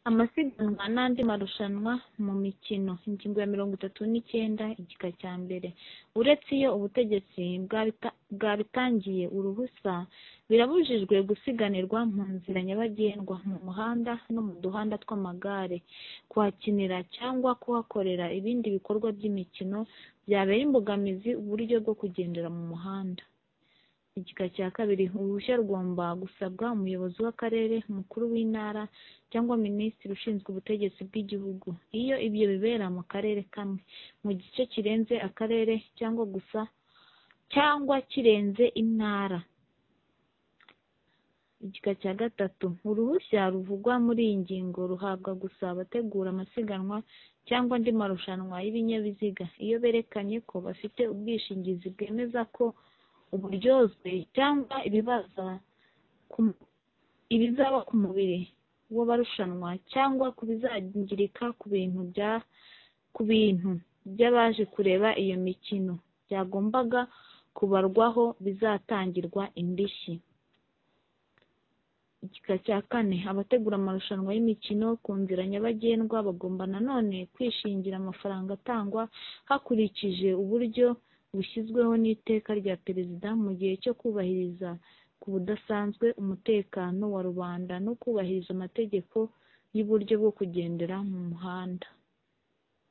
amasiganwa n'andi marushanwa mu mikino. Ingingo ya mirongo itatu n'icyenda igika cya mbere. Uretse iyo ubutegetsi bwabitangiye uruhusa, birabujijwe gusiganirwa mu nzira nyabagendwa, mu muhanda no mu duhanda tw'amagare, kuhakinira cyangwa kuhakorera ibindi bikorwa by'imikino byabera imbogamizi uburyo bwo kugendera mu muhanda. Igika cya kabiri. Uruhushya rugomba gusabwa umuyobozi w'akarere, umukuru w'intara cyangwa minisitiri ushinzwe ubutegetsi bw'igihugu. Iyo ibyo bibera mu karere kamwe, mu gice kirenze akarere cyangwa gusa cyangwa kirenze intara. Igika cya gatatu. Uruhushya ruvugwa muri iyi ngingo ruhabwa gusa abategura amasiganwa cyangwa andi marushanwa y'ibinyabiziga, iyo berekanye ko bafite ubwishingizi bwemeza ko uburyozwe cyangwa ibizaba ku mubiri w'abarushanwa cyangwa ku bizangirika ku bintu by'abaje kureba iyo mikino byagombaga kubarwaho bizatangirwa indishyi. Igika cya kane. Abategura amarushanwa y'imikino ku nzira nyabagendwa bagomba na none kwishingira amafaranga atangwa hakurikije uburyo bushyizweho n'iteka rya perezida mu gihe cyo kubahiriza ku budasanzwe umutekano wa rubanda no kubahiriza amategeko y'uburyo bwo kugendera mu muhanda.